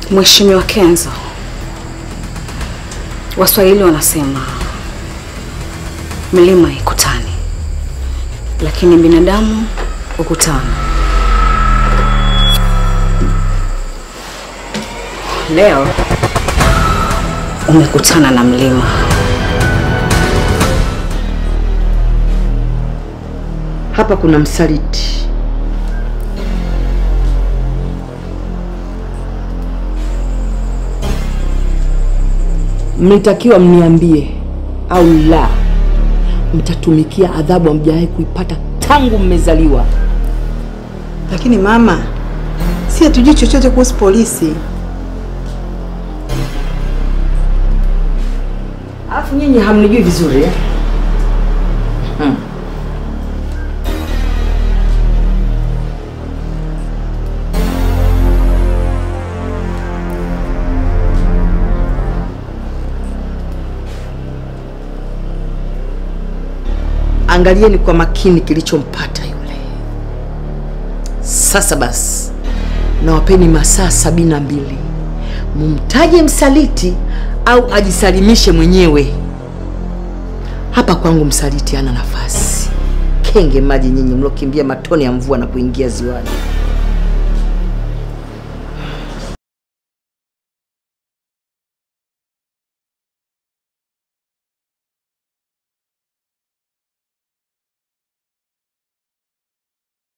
Mheshimiwa Kenzo, Waswahili wanasema milima ikutani, lakini binadamu hukutana. Leo umekutana na mlima. Hapa kuna msaliti. Mlitakiwa mniambie au la, mtatumikia adhabu hamjawahi kuipata tangu mmezaliwa. Lakini mama, si hatujui chochote kuhusu polisi. Alafu nyinyi hamnijui vizuri eh? Hmm. Angalieni kwa makini kilichompata yule. Sasa basi, nawapeni masaa sabini na mbili mumtaje msaliti au ajisalimishe mwenyewe. Hapa kwangu msaliti hana nafasi. Kenge maji nyinyi mlokimbia matone ya mvua na kuingia ziwani.